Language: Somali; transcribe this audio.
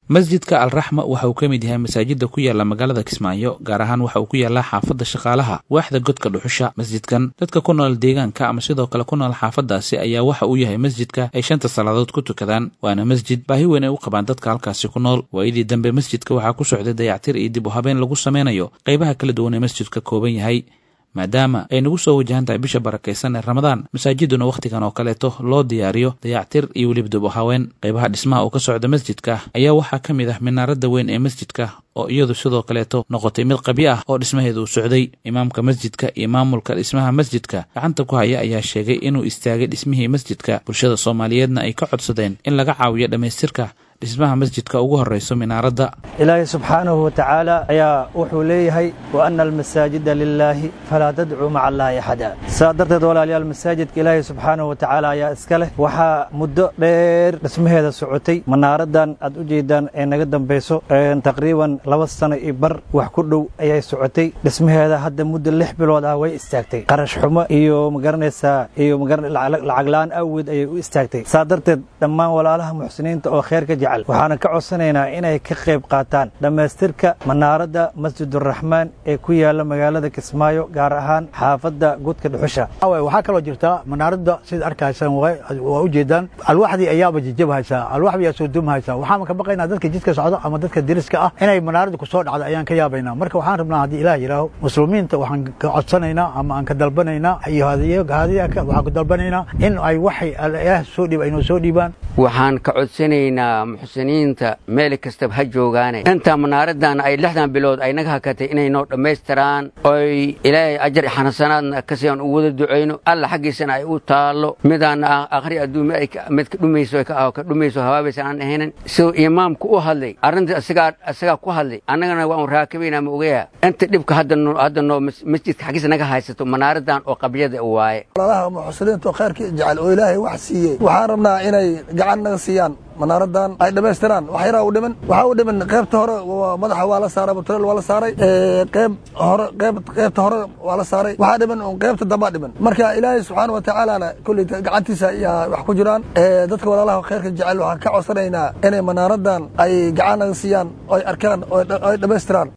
masjidka alraxma waxa uu ka mid yahay masaajida ku yaala magaalada kismaayo gaar ahaan waxa uu ku yaalaa xaafadda shaqaalaha waaxda godka dhuxusha masjidkan dadka ku nool deegaanka ama sidoo kale ku nool xaafadaasi ayaa waxa uu yahay masjidka ay shanta salaadood ku tukadaan waana masjid baahi weyn ay u qabaan dadka halkaasi ku nool waayadii dambe masjidka waxaa ku socday dayactir iyo dib u habeen lagu sameynayo qaybaha kala duwan ee masjidka kooban yahay maadaama ay nagu soo wajahan tahay bisha barakaysan ee ramadaan masaajiduna wakhtigan oo kaleeto loo diyaariyo dayactir iyo weliba dib u haween qaybaha dhismaha oo ka socda masjidka ayaa waxaa ka mid ah minaaradda weyn ee masjidka oo iyadu sidoo kaleeto noqotay mid qabyo ah oo dhismaheedu uu socday imaamka masjidka iyo maamulka dhismaha masjidka gacanta ku haya ayaa sheegay inuu istaagay dhismihii masjidka bulshada soomaaliyeedna ay ka codsadeen in laga caawiyo dhammaystirka dhismaha masjidka ugu horrayso minaaradda ilaahay subxaanahu wa tacaala ayaa wuxuu leeyahay wa ana almasaajida lilaahi falaa tadcuu maca allaahi axada saa darteed walaalayaal masaajidka ilaahay subxaanahu wa tacaala ayaa iska leh waxaa muddo dheer dhismaheeda socotay manaaraddan aad u jeedaan ee naga dambayso taqriiban laba sano iyo bar wax ku dhow ayay socotay dhismaheeda hadda muddo lix bilood ah way istaagtay qarash xumo iyo magaranaysaa iyo lacag la-aan awgeed ayay u istaagtay saa darteed dhammaan walaalaha muxsiniinta oo kheerka jecel waxaana ka codsanaynaa inay ka qayb qaataan dhammaystirka manaaradda masjiduraxmaan ee ku yaala magaalada kismaayo gaar ahaan xaafadda gudka dhuxusha waxaa kaloo jirta manaaradda sida arkaysaan waa u jeedaan alwaxdii ayaaba jijabhaysaa alwaxdii ayaa soo dumhaysaa waxaan ka baqaynaa dadka jidka socda ama dadka deriska ah inay manaaradda ku soo dhacda ayaan ka yaabaynaa marka waxaan rabnaa haddii ilaah yidhaaho muslimiinta waxaan ka codsanaynaa ama aan ka dalbanaynaa iyo hadiyaka waxaan ku dalbanaynaa in ay waxay ilaah soo dhiib aynoo soo dhiibaan waxaan ka codsanaynaa muxsiniinta meel kastaba ha joogaane intaa manaaradan ay lixdan bilood ay naga hakatay inay noo dhammaystiraan oy ilaahay ajar xanasanaadna kasi aan u wada ducayno alla xaggiisana ay u taallo midaan akhri adduume mid ka dhumayso ka dhumayso hawaabaysan aan ahaynin siduu imaamku u hadlay arrinta isagaa isagaa ku hadlay annagana waan raakabaynaa ma ogaya inta dhibka hadda hadda noo masjidka xaggiisa naga haysato manaaradan oo qabyada waaye walaalaha muxsiniinta oo khayrkii jecel oo ilaahay wax siiyey waxaan rabnaa inay gacan naga siiyaan manaaradan ay dhammaystiraan wax yaraa u dhiman waxaa u dhiman qaybta hore madaxa waa la saaray mutuleel waa la saaray qayb hore qayb qaybta hore waa la saaray waxaa dhiman un qaybta dambaa dhiman marka ilaahay subxaana wa tacaalana kulli gacantiisa ayaa wax ku jiraan dadka walaalaha khayrka jecel waxaan ka codsanaynaa inay manaaradan ay gacan naga siiyaan oy arkaan oy dhammaystiraan